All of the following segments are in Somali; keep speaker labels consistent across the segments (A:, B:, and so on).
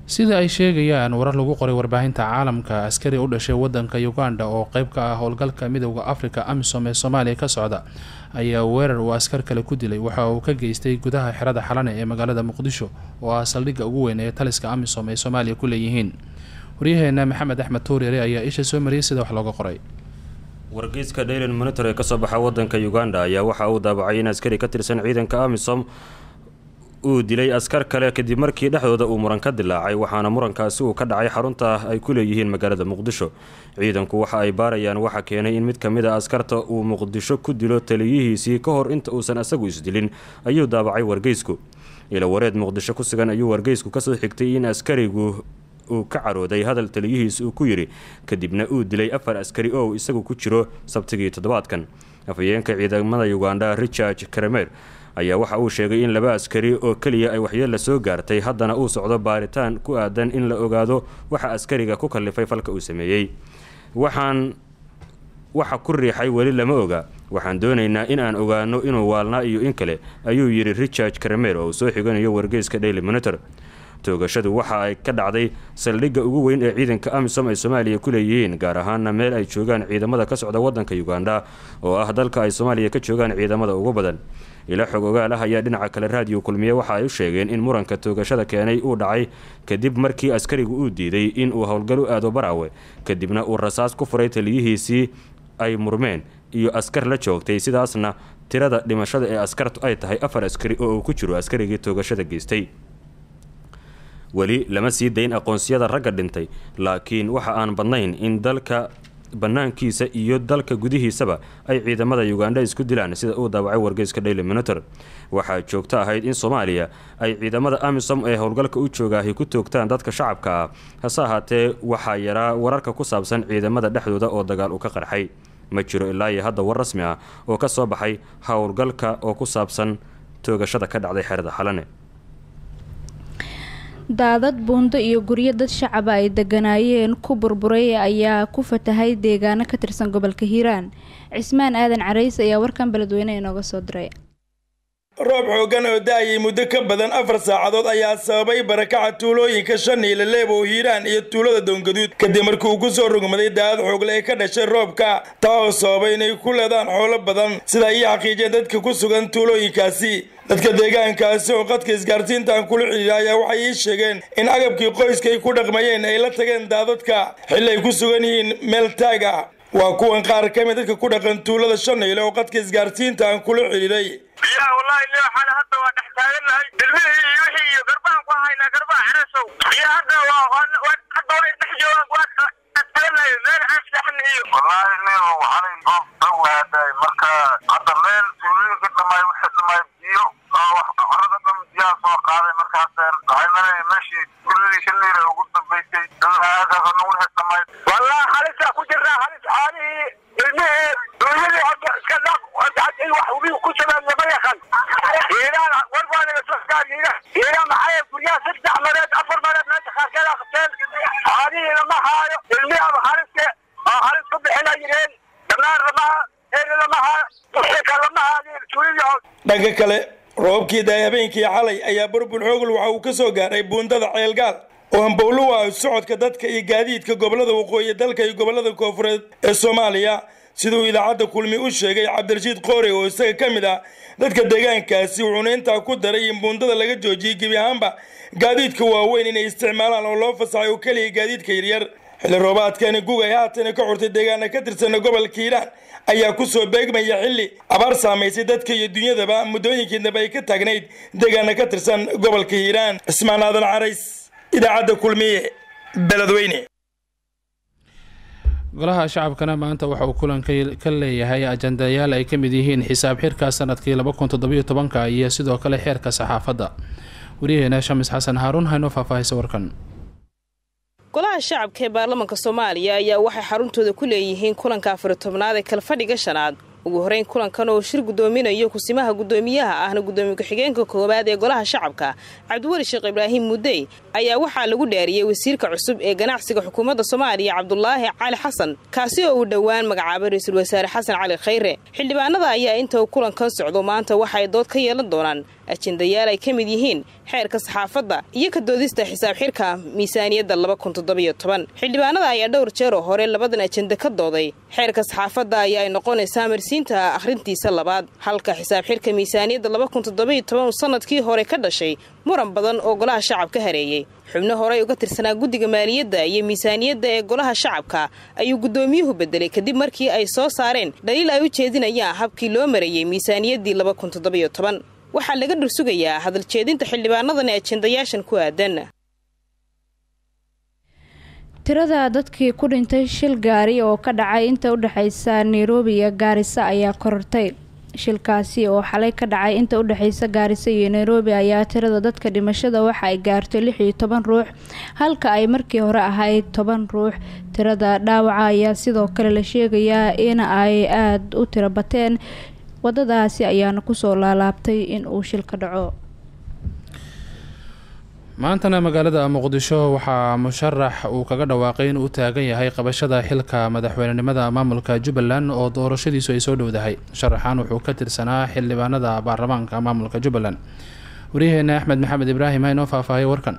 A: sida ay sheegayaan warar lagu qoray warbaahinta caalamka askari u dhashay wadanka uganda oo qeyb ka ah howlgalka midooda africa amisom ee soomaaliya ka socda ayaa weerar uu askar kale ku dilay waxa uu ka geystay gudaha xerada xalane ee magaalada muqdisho oo ah saldhigga ugu weyn ee taliska amisom ay soomaaliya ku leeyihiin waryaheena maxamed axmed tuuryare ayaa isha soo mariyay sida wax looga qoray
B: wargeyska daylan monitor ee kasoo baxa wadanka uganda ayaa waxa uu daabacay in askari ka tirsan ciidanka amisom uu dilay askar kale kadib markii dhexdooda uu muran ka dilaacay waxaana murankaasi uu ka dhacay xarunta ay ku leeyihiin magaalada muqdisho ciidanku waxa ay baarayaan waxa keenay in mid ka mid a askarta uu muqdisho ku dilo taliyihiisii ka hor inta uusan asagu isdilin ayuu daabacay wargeysku ila wareed muqdisho ku sugan ayuu wargeysku kasoo xigtay in askarigu uu ka carooday hadal taliyihiis uu ku yidhi kadibna uu dilay afar askari oo isagu ku jiro sabtigii toddobaadkan afhayeenka ciidamada uganda richard karamer ayaa waxa uu sheegay in laba askari oo keliya ay waxyeella soo gaartay haddana uu socdo baaritaan ku aadan in la ogaado waxa askariga ku kallifay falka uu sameeyey waxaan waxa ku riixay weli lama oga waxaan doonaynaa in aan ogaano inuu waalnaa iyo in kale ayuu yidhi richard karamer oo uu soo xiganayo wargeyska daily monitor toogashadu waxa ay ka dhacday saldhigga ugu weyn ee ciidanka amisom ay soomaaliya ku leeyihiin gaar ahaana meel ay joogaan ciidamada ka socda wadanka uganda oo ah dalka ay soomaaliya ka joogaan ciidamada ugu badan ila xog ogaal ah ayaa dhinaca kale raadiyo kulmiye waxa ay u sheegeen in muranka toogashada keenay uu dhacay kadib markii askarigu uu diiday in uu howlgal u aado baraawe kadibna uu rasaas ku furay taliyihiisii ay murmeen iyo askar la joogtay sidaasna tirada dhimashada ee askartu ay tahay afar askari oo uu ku jiro askarigii toogashada geystay weli lama sii dayn aqoonsiyada ragga dhintay laakiin waxa aan badnayn in dalka bannaankiisa iyo dalka gudihiisaba ay ciidamada uganda isku dilaan sida uu daabacay wargeyska daily monitor waxaa joogto ahayd in soomaaliya ay ciidamada amisom ee howlgalka u joogaahi ku toogtaan dadka shacabka ah hase ahaatee waxaa yaraa wararka ku saabsan ciidamada dhexdooda oo dagaal uu ka qarxay ma jiro ilaa iyo hadda war rasmi ah oo ka soo baxay howlgalka oo ku saabsan toogashada ka dhacday xerada xalane
C: daadad buundo iyo guryo dad shacaba ay deganaayeen ku burburay ayaa ku fatahay deegaano ka tirsan gobolka hiiraan cismaan aadan carays ayaa warkan beledweyne inooga soo diray
D: roob xooggan oo da-ayay muddo ka badan afar saacadood ayaa sababay barakaca tuulooyinka shaniile leebow hiiraan iyo tuulada doongaduud kadib markii uu ku soo rogmaday daadad xoogle ee ka dhashay roobka taa oo sababay inay ku leedaan xoolo badan sida ay xaqiijiyeen dadka ku sugan tuulooyinkaasi dadka deegaankaasi oo qadka isgaarsiintan kula xidhiira ayaa waxay ii sheegeen in agabkii qoyska ay ku dhaqmayeen ay la tageen daadadka xilli ay ku sugan yihiin meel taag ah waa kuwan qaar ka mid dadka ku dhaqan tuulada shanayle oo qadka isgaarsiinta aan kula xidhiiray
E: biyaha wallahi le waxaana hadda waa dhex taagannahay ilmihii iyo wixii iyo garbahan ku haynaa garbaha xeresow biyo hadda waa hadda way dhex joogaan waa taagannahay meel aan seexan iyo wallahi leo waxaanay goob dhan waaday marka hadda meel tuulooyinka dhamay wixii dhamay biyo carada dhan biyaha soo qaaday markaas waxay malay meeshii tuuladii shanayra ugu dambaysay aagaas dhan wixii dhamay wallahi halisaa ku jirnaa halis xoolihii ilmihii duunyadii hadda iska dhaq wax ubi ku jiraan lama yaqan iiraan war baa naga soo gaar iiraan iiraan maxay guryaha saddex mareed afar mareed meesha qaarkeeda qabteen xoolihii lama haayo ilmihi ama haliske oo halis ku bixina yireen dhammaan lama eeri lama haayo duxika lama haayo tuuladii
D: dhanka kale roobkii daay habeenkii xalay ayaa burbur xoogl waxa uu ka soo gaaray buundada ceelgaal oo hambowlo u ah socodka dadka iyo gaadiidka gobolada waqooyi dalka iyo gobolada koofureed ee soomaaliya siduu idaacadda kulmi u sheegay cabdirashiid qoore oo isaga ka mid ah dadka deegaankaasi wuxuuna intaa ku daray in buundada laga joojiyey gebi ahaanba gaadiidka waaweyn inay isticmaalaan oo loo fasaxay oo keliya gaadiidka yaryar xilli roobaadkani gug ay haatana ka xurtay deegaana ka tirsana gobolka hiiraan ayaa kusoo beegmaya xilli abaar saamaysay dadka iyo dunyadaba muddooyinkiidnaba ay ka taagnayd deegaana ka tirsan gobolka hiiraan cismaan aadan carays idaacadda kulmiye beledweyne
A: golaha shacabkana maanta waxa uu kulan ka leeyahay ajandayaal ay ka mid yihiin xisaab xirka sanadkii laba kun toddobiyo tobanka iyo sidoo kale xeerka saxaafadda waryaheena shamis xasan haaruun haynoo faahfaahaysa warkan
F: golaha shacabka ee baarlamaanka soomaaliya ayaa waxay xaruntooda ku leeyihiin kulanka afari tobnaad ee kalfadhiga shanaad ugu horeyn kulankan oo shir gudoominayo kusimaha gudoomiyaha ahna gudoomiye ku-xigeenka koowaad ee golaha shacabka cabdiweli sheekh ibraahim mudey ayaa waxaa lagu dhaariyey wasiirka cusub ee ganacsiga xukuumadda soomaaliya cabdulaahi cali xasan kaasi oo uu dhowaan magacaabay ra-iisul wasaare xasan cali khayre xildhibaanada ayaa inta uu kulankan socdo maanta waxaay dood ka yeelan doonaan ajendayaal ay ka mid yihiin xeerka saxaafadda iyo ka doodista xisaab xirka miisaaniyadda xildhibaanada ayaa dhowr jeer oo hore labadan ajenda ka dooday xeerka saxaafadda ayaa ay noqonaysaa marsiinta akhrintiisa labaad halka xisaab xirka miisaaniyadda uu sanadkii hore ka dhashay muran badan oo golaha shacabka hareeyey xubno horey uga tirsanaa guddiga maaliyadda iyo miisaaniyadda ee golaha shacabka ayuu guddoomiyuhu bedelay kadib markii ay soo saareen dhaliil ay u jeedinayaan habkii loo marayey miisaaniyaddii waxaa laga dhursugayaa hadaljeedinta xildhibaanadan ee ajendayaashan ku aadan
C: tirada dadkii ku dhintay shil gaari oo ka dhacay inta u dhexaysa nairobi iyo gaarisa ayaa korortay shilkaasi oo xalay ka dhacay inta u dhexaysa gaarisa iyo nairobi ayaa tirada dadka dhimashada waxa ay gaartay lix iyo toban ruux halka ay markii hore ahayd toban ruux tirada dhaawaca ayaa sidoo kale la sheegayaa in ay aada u tiro bateen wadadaasi ayaana kusoo laalaabtay in uu shil ka dhaco
A: maantana magaalada muqdisho waxaa musharax uu kaga dhawaaqay in uu taagan yahay qabashada xilka madaxweynenimada maamulka jubbaland oo doorashadiisu ay soo dhowdahay musharaxan wuxuu ka tirsanaa xildhibaanada baarlamaanka maamulka jubbaland waryaheena axmed maxamed ibraahim ha inoo faahfaahay warkan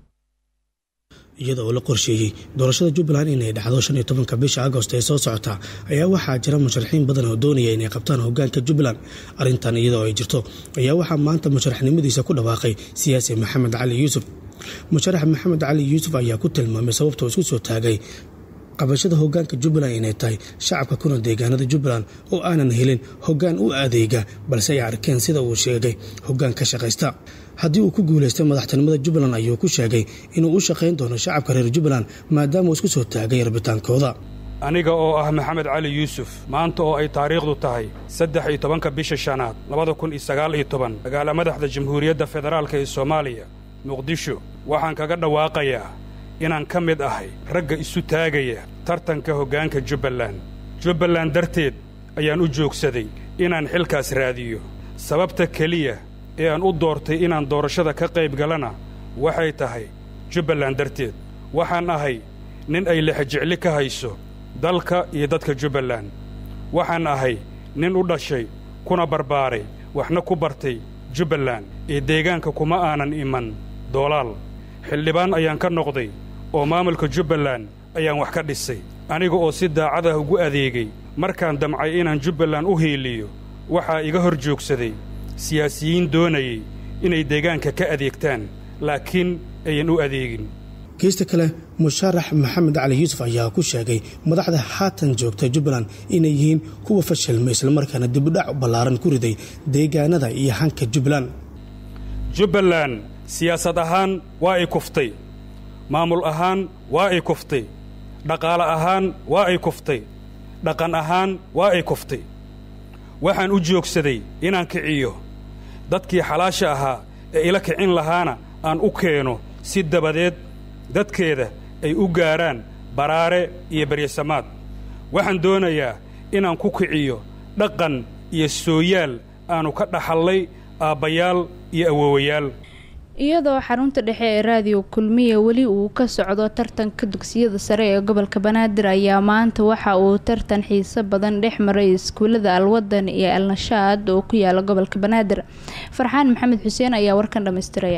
G: iyada oo la qorsheeyey doorashada jubbaland inay dhacdo shan iyo tobanka bisha agost ee soo socota ayaa waxaa jira musharaxiin badan oo doonaya inay qabtaan hogaanka jubbaland arrintan iyada oo ay jirto ayaa waxaa maanta musharaxnimadiisa ku dhawaaqay siyaasi maxamed cali yuusuf musharax maxamed cali yuusuf ayaa ku tilmaamay sababtoo isku soo taagay qabashada hogaanka jubbaland inay tahay shacabka kuna deegaanada jubbaland oo aanan helin hogaan u adeega balse ay arkeen sida uu sheegay hogaan ka shaqaysta haddii uu ku guulaystay madaxtinimada jubbaland ayuu ku sheegay inuu u shaqayn doono shacabka reer jubbaland maadaama uu isku soo taagay rabitaankooda
H: aniga oo ah maxamed cali yuusuf maanta oo ay taariikhdu tahay saddex iyo tobanka bisha shanaad labada kun iyo sagaal iyo toban magaala madaxda jamhuuriyadda federaalka ee soomaaliya muqdisho waxaan kaga dhawaaqayaa inaan ka mid ahay ragga isu taagaya tartanka hoggaanka jubbaland jubbaland darteed ayaan u joogsaday inaan xilkaas raadiyo sababta keliya ee aan u doortay inaan doorashada ka qayb galana waxay tahay jubbaland darteed waxaan ahay nin ay lexajecli ka hayso dalka iyo dadka jubbaland waxaan ahay nin u dhashay kuna barbaaray waxna ku bartay jubbaland ee deegaanka kuma aanan iman doolaal xildhibaan ayaan ka noqday oo maamulka jubbaland ayaan wax ka dhisay aniga oo si daacad ah ugu adeegay markaan damcay inaan jubbaland u hiiliyo waxaa iga hor joogsaday siyaasiyiin doonayay inay deegaanka ka adeegtaan laakiin ayan u adeegin
G: geesta kale musharax maxamed cali yuusuf ayaa ku sheegay madaxda haatan joogta jubbaland inay yihiin kuwa fashilma islamarkaana dibudhac ballaaran ku riday deegaanada iyo hanka jubbaland
H: jubbaland siyaasad ahaan waa ay kuftay maamul ahaan waa ay kuftay dhaqaale ahaan waa ay kuftay dhaqan ahaan waa ay kuftay waxaan u joogsaday inaan kiciyo dadkii xalaasha ahaa ee ila kicin lahaana aan u keeno si dabadeed dadkeeda ay u gaarhaan baraare iyo beryasamaad waxaan doonayaa inaan ku kiciyo dhaqan iyo sooyaal aannu ka dhaxallay aabbayaal iyo awoowayaal
C: iyadoo xarunta dhexe ee raadiyo kulmiya weli uu ka socdo tartanka dugsiyada sare ee gobolka banaadir ayaa maanta waxa uu tartan xiiso badan dhex maray iskuulada alwadan iyo alnashaad oo ku yaala gobolka banaadir farxaan maxamed xuseen ayaa warkan dhammaystiraya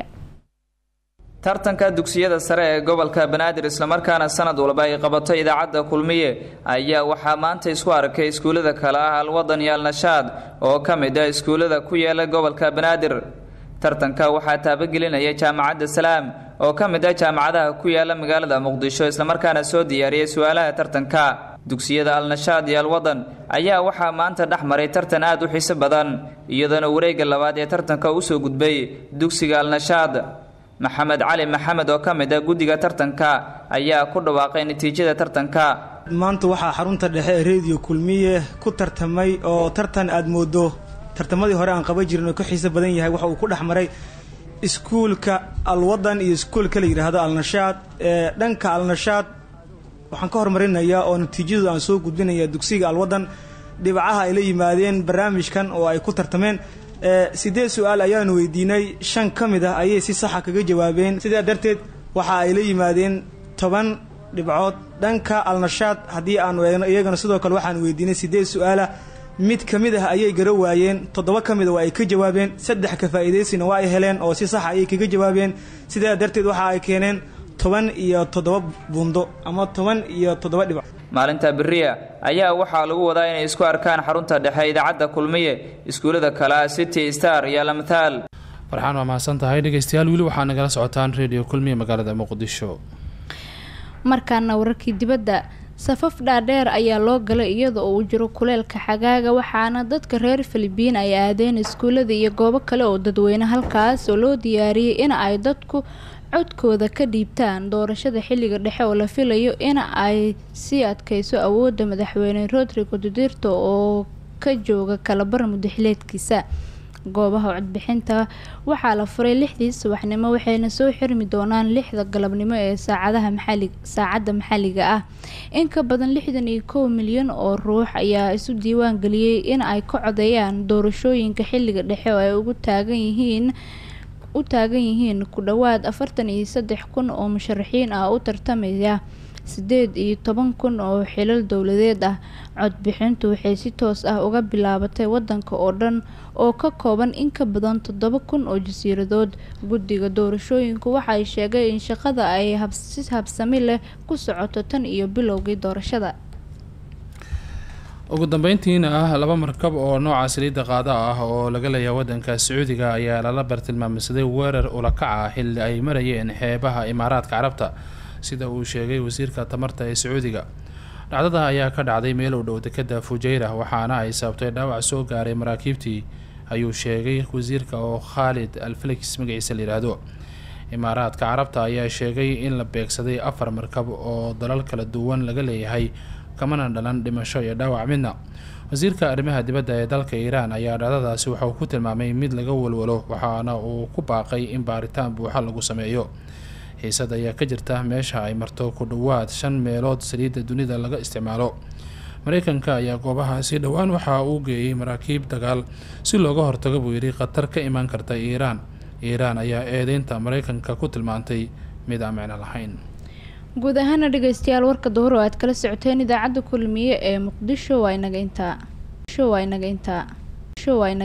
I: tartanka dugsiyada sare ee gobolka banaadir islamarkaana sanad walba ay qabato idaacadda kulmiye ayaa waxaa maanta isku arkay iskuullada kale ah alwadan iyo alnashaad oo ka mid ah iskuullada ku yaala gobolka banaadir tartanka waxaa taabagelinaya jaamacadda salaam oo ka mid ah jaamacadaha ku yaala magaalada muqdisho islamarkaana soo diyaariyay su-aalaha tartanka dugsiyada alnashaad iyo alwadan ayaa waxaa maanta dhex maray tartan aad u xiiso badan iyadoona wareegga labaad ee tartanka usoo gudbay dugsiga alnashaad maxamed cali maxamed oo ka mid ah guddiga tartanka ayaa ku dhawaaqay natiijada tartanka
J: maanta waxaa xarunta dhexe ee rediyo kulmiye ku tartamay oo tartan aad moodo tartamadii hore aan qaban jirin oo ka xiiso badan yahay waxa uu ku dhex maray iskuulka alwadan iyo iskuulka la yidhaahdo alnashaad ee dhanka alnashaad waxaan ka hormarinayaa oo natiijadu aan soo gudbinaya dugsiga alwadan dhibacaha ay la yimaadeen barnaamijkan oo ay ku tartameen siddeed su-aal ayaanu weydiinay shan ka mid ah ayay si saxa kaga jawaabeen sidaa darteed waxa ay la yimaadeen toban dhibcood dhanka alnashaad haddii aanu eegno iyagana sidoo kale waxaan weydiinay siddeed su-aala mid ka mid ah ayay gara waayeen toddoba ka mid a waa ay ka jawaabeen saddex ka faa'iidaysina waa ay heleen oo si saxa ayay kaga jawaabeen sidaa darteed waxa ay keeneen toban iyo toddoba buundo ama toban iyo toddoba dhibac
I: maalinta beriya ayaa waxaa lagu wadaa inay isku arkaan xarunta dhexe idaacadda kulmiye iskuullada kale city star iyo lamthaal
A: farxaan waa mahadsan tahay dhegeystayaal weli waxaa nagala socotaan radio kulmiye magaalada muqdisho
C: markaana wararkii dibadda safaf dhaadheer ayaa loo galay iyada oo uu jiro kuleelka xagaaga waxaana dadka reer filibiin ay aadeen iskuullada iyo goobo kale oo dadweyne halkaas oo loo diyaariyey in ay dadku codkooda ka dhiibtaan doorashada xilliga dhexe oo la filayo in ay sii adkeyso awoodda madaxweyne rodrigo dudirto oo ka jooga kalabar mudaxileedkiisa goobaha codbixinta waxaa la furay lixdii subaxnimo waxayna soo xirmi doonaan lixda galabnimo ee saacadaha maxali saacadda maxalliga ah in ka badan lixdan iyo kow milyan oo ruux ayaa isu diiwaan geliyey in ay ka codeeyaan doorashooyinka xilliga dhexe oo ay ugu taagan yihiin u taagan yihiin ku dhowaad afartan iyo saddex kun oo musharaxiin ah u tartamaya sideed iyo toban kun oo xilal dowladeed ah codbixintu waxay si toos ah uga bilaabatay wadanka oo dhan oo ka kooban in ka badan toddoba kun oo jasiiradood guddiga doorashooyinku waxay sheegay in shaqada ay si habsami leh ku socoto tan iyo bilowgii doorashada
A: ugu dambeyntiina ah laba markab oo nooca saliidda qaada ah oo laga leeyahay wadanka sacuudiga ayaa lala bartilmaamsaday weerar ulakac ah xilli ay marayeen xeebaha imaaraadka carabta sida uu sheegay wasiirka tamarta ee sacuudiga dhacdada ayaa ka dhacday meel u dhow dekada fujeyra waxaana ay sababtay dhaawac soo gaaray maraakiibtii ayuu sheegay wasiirka oo khaalid alfelix magaciisa la yidhaahdo imaaraadka carabta ayaa sheegay in la beegsaday afar markab oo dalal kala duwan laga leeyahay kamana dhalan dhimasho iyo dhaawac midna wasiirka arrimaha dibadda ee dalka iiraan ayaa dhacdadaasi waxauu ku tilmaamay mid laga walwalo waxaana uu ku baaqay in baaritaan buuxa lagu sameeyo xiisad ayaa ka jirta meesha ay marto ku dhowaad shan meelood saliidda dunida laga isticmaalo mareykanka ayaa goobahaasi dhowaan waxa uu geeyey maraakiib dagaal si looga hortago buu yidhi khatar ka imaan karta iiraan iiraan ayaa eedeynta mareykanka ku tilmaantay mid aan micno lahayn
C: guud ahaana dhegeystayaal warka duhur oo aad kala socoteen idaacadda kulmiye ee muqdisho waa inaga intaa